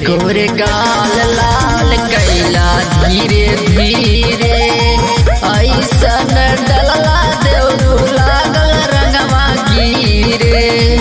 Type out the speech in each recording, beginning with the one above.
कोरे गाल लाल कैला धीरे धीरे ऐसन डलला देव लागल रंगवा गिरे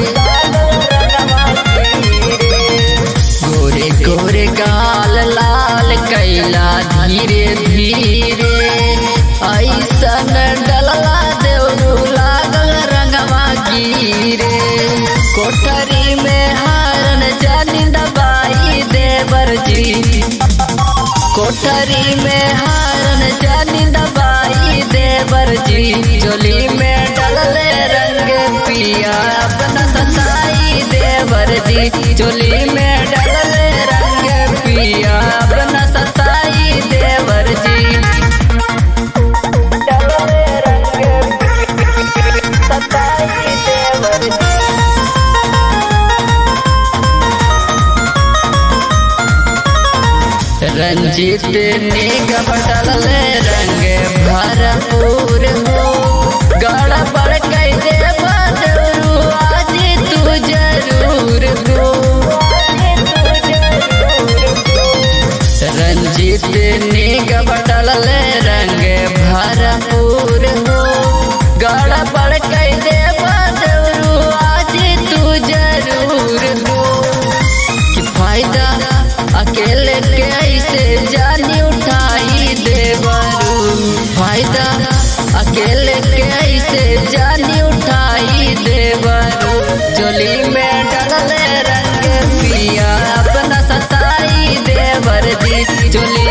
गोरे गोरे गाल लाल कैला धीरे धीरे ऐसन डलला देव लागल रंगवा गिरे कोठरी में हारन जानी दबाई देवर जी कोठरी में हारन जानी दबाई देवर जी चोली में डलले रंग पिया अपना सताई देवर जी चोली में डलले रंग पिया अपना सताई देवर जी डलले रंग सताई देवर जी रंजित निगम डलले रंग भरपूर हो गड़ा पड़ कैसे बदरू आज तू जरूर हो रंजित निगम डलले रंग भरपूर हो गड़ा पड़ कैसे बदरू आज तू जरूर हो कि फायदा अकेले कैसे जानी उठाई देवरू फायदा अकेले कैसे जानी उठाई देवरू चोली में डलले रंग पिया अपना सताई देवर दी चोली